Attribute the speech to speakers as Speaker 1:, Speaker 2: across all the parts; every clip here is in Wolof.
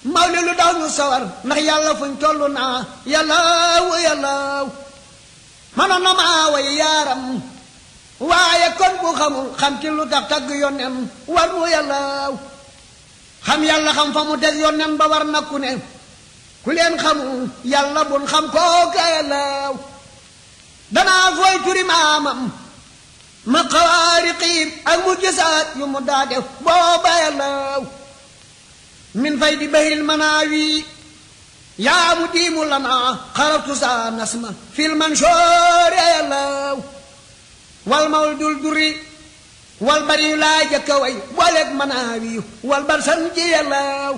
Speaker 1: mawli lu daw ñu sawar ndax yàlla fuñ toll naa yàllaaw yàllaaw manoon na maa way yaaram waaye kon bu xamul xam ci lu tax tagg yonen war nu yàllaaw xam yàlla xam fa mu teg yonen ba war na ku ne ku leen xamul yàlla bun xam kooka yàllaaw danaa fooy turi maamam ma xawaariqiim ak mu gisaat yu mu daa def booba yàllaaw min fay di bahril manaawi yaa mu diimu lanaa xaraftu saa nasma fil mansoore yàllaaw wal mawl dul duri wal bari yu laa jëkka way booleeg manaawi wal bar san ji yàllaaw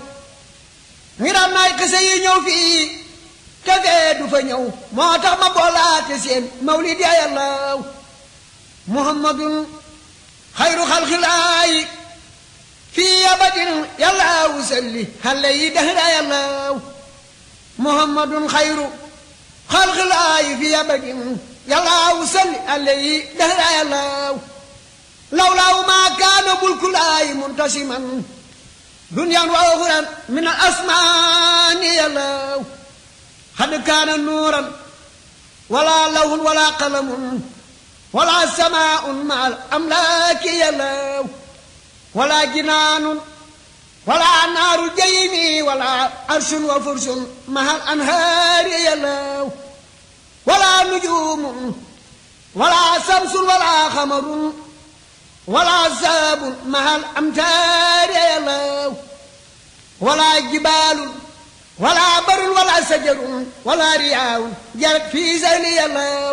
Speaker 1: ngi daan naay xise yi ñëw fii te fee du fa ñëw moo tax ma boolaate seen mawlid ya yàllaaw muhammadun xayru xalxilaayi fii abadin yàllaaw salli xale yi dahra yàllaaw muhammadun xayru xalxilaayi fii abadin yàllaaw salli xale yi dahra yàllaaw lawlaaw maa kaana bulkulaayi muntasiman duniyaan wa uxuran min al asmaani yàllaaw xad kaana nuuran wala lawhun wala qalamun wala samaaun ma al amlaaki yàllaaw wala jinaanun wala naaru jaymi wala arsun wa fursun ma al anhaari yàllaaw wala nujuumun wala samsun wala xamarun wala saabun ma al amtaari yàllaaw wala jibaalun wala barun wala sajarun wala riyaawun jarat fii sani yàllaaw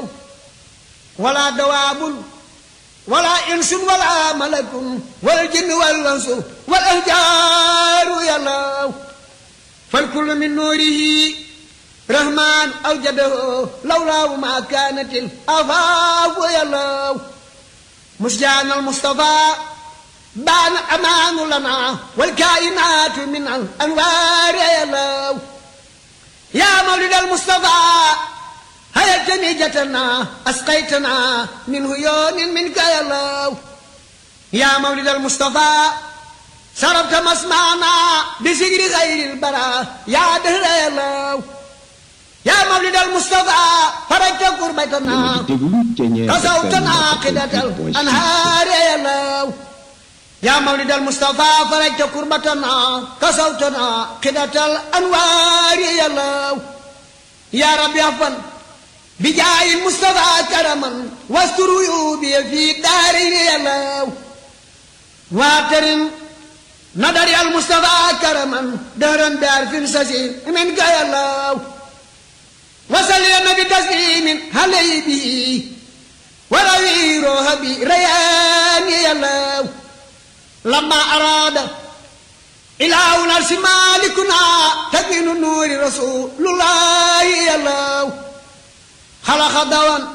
Speaker 1: wala dawaabun wala insun wala malakun wal jinn wal wansu wal ahjaaru yàllaaw fal kullu min nuurihi rahmaan awjadahu lawlaahu ma kaanatil afaafu yàllaaw musjaan al mustafaa baana amaanu lana wal kaayinaatu min al anwaari yàllaaw yaa mawlid al mustafaa hayatani jatana asqaytana min huyoonin minka yàllaaw yaa mawlid al mustafaa sarabta masmaana bi sigri xayril bara yaa dëhra yàllaaw yaa mawlid al mustafaa farajta kurbatana kasawtana qidatal anhaari yàllaaw yaa mawlid al mustafaa farajta kurbatana kasawtana qidatal anwaari yàllaaw yaa rabbi afan بجاه المصطفى كرما واستر عيوبي في دارين يلاو واعترم نظر المصطفى كرما دهرا دار في سسير من يلاو وسلم بتسليم علي به وروي روح بريان يلاو لما أراد إله نرس مالكنا تكين نور رسول الله يلاو خلق دوان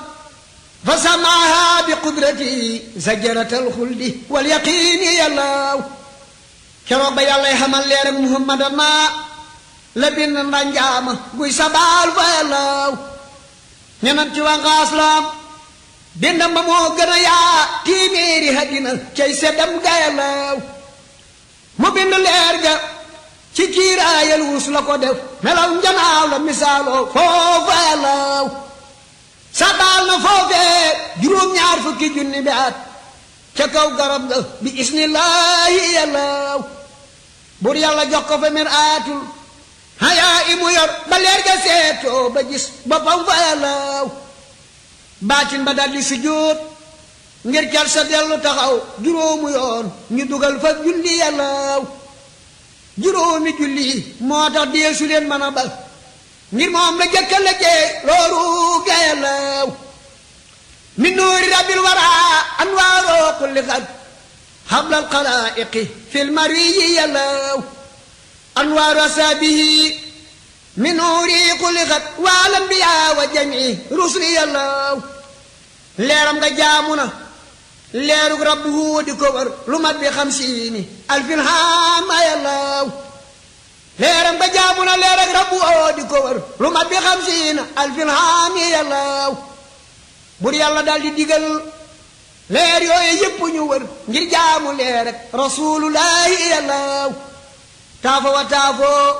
Speaker 1: فسماها بقدرته زجرة الخلد واليقين يا الله كرب يا الله حمل لير محمد ما لبن رنجام بوي سبال فيا الله ñenam ci wanga aslam bindam ba moo gën a yaa téeméeri hadina cay seddam gayalaw mu bind leer ga ci kiiraayal wus la ko def melaw njanaaw la misaaloo foofa yalaw sabaal na foofee juróom-ñaar fukki junni bi at ca kaw garab ga bi isnillaahi yàllaaw bur yàlla jox ko fa mir aatul hayaa i mu yor ba leer ga seetoo ba gis boppam fa yàllaaw baatin ba daldi sujjóot ngir cal sa dellu taxaw juróomu yoon ñu dugal fa julli yàllaaw juróomi julli moo tax deesu leen mën a bal ngir moom la jëkka la jee looru gayalaw min nuuri rabbil wara anwaaroo kulli xat xabla alxalaiqi fil mariyi yalaw anwaaru asaabihi min nuuri kulli xat waal anbiya wa jamii rusli yalaw leeram nga jaamu na leerug rabbu di ko war lu mat bi xamsiini alfin haama yalaw leeram ba jaamu na leer ak rabbu oo di ko wër lu mat bi xam siina alfin haami yàllaaw bur yàlla daal di digal leer yooyu yëpp ñu wër ngir jaamu leer ak rasulullahi yàllaaw taafo wa taafo